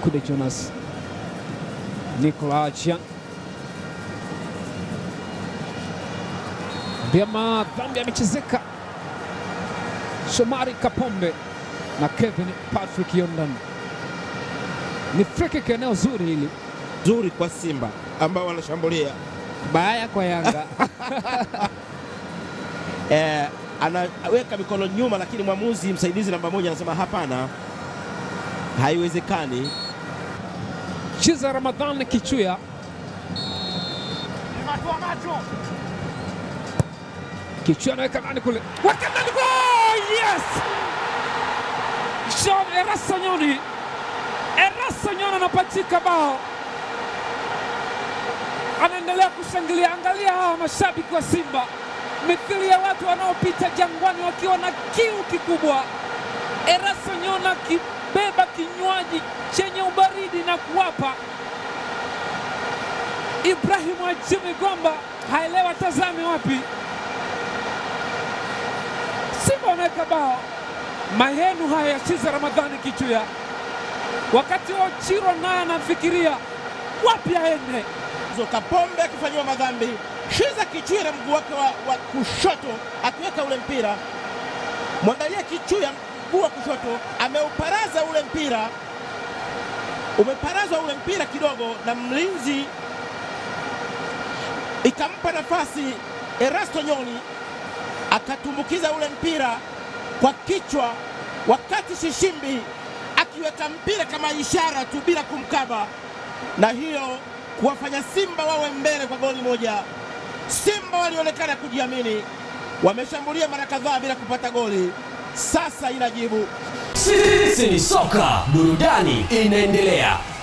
Mkude Jonas, Nicola Achian Biama dhambi amechezeka. Shomari Kapombe na Kevin Patrick Yondan. Ni free kick eneo zuri hili, Zuri kwa Simba ambao wanashambulia baya kwa Yanga. eh, anaweka mikono nyuma, lakini mwamuzi msaidizi namba moja anasema hapana, haiwezekani. Chiza Ramadhan Kichuya Kichuya anaweka ndani kule, weka ndani goal! Yes! Jean Erasa Nyoni, Erasa Nyoni anapachika bao, anaendelea kushangilia. Angalia hawa mashabiki wa Simba, mithili ya watu wanaopita jangwani wakiwa na kiu kikubwa. Erasa Nyoni akibeba kinywaji chenye ubaridi na kuwapa Ibrahimu Ajimi Gomba haelewa tazame wapi. Simba wanaweka bao mahenu haya ya Chiza Ramadhani Kichuya, wakati wa Chiro naye anafikiria wapi aende. Zo Kapombe akifanyiwa madhambi, Shiza Kichuya na mguu wake wa, wa kushoto akiweka ule mpira. Mwangalia Kichuya, mguu wa kushoto ameuparaza ule mpira, umeparazwa ule mpira kidogo na mlinzi, ikampa nafasi Erasto Nyoni akatumbukiza ule mpira kwa kichwa, wakati Shishimbi akiweka mpira kama ishara tu bila kumkaba, na hiyo kuwafanya Simba wawe mbele kwa goli moja. Simba walionekana kujiamini, wameshambulia mara kadhaa bila kupata goli, sasa inajibu. Sisi ni soka, burudani inaendelea.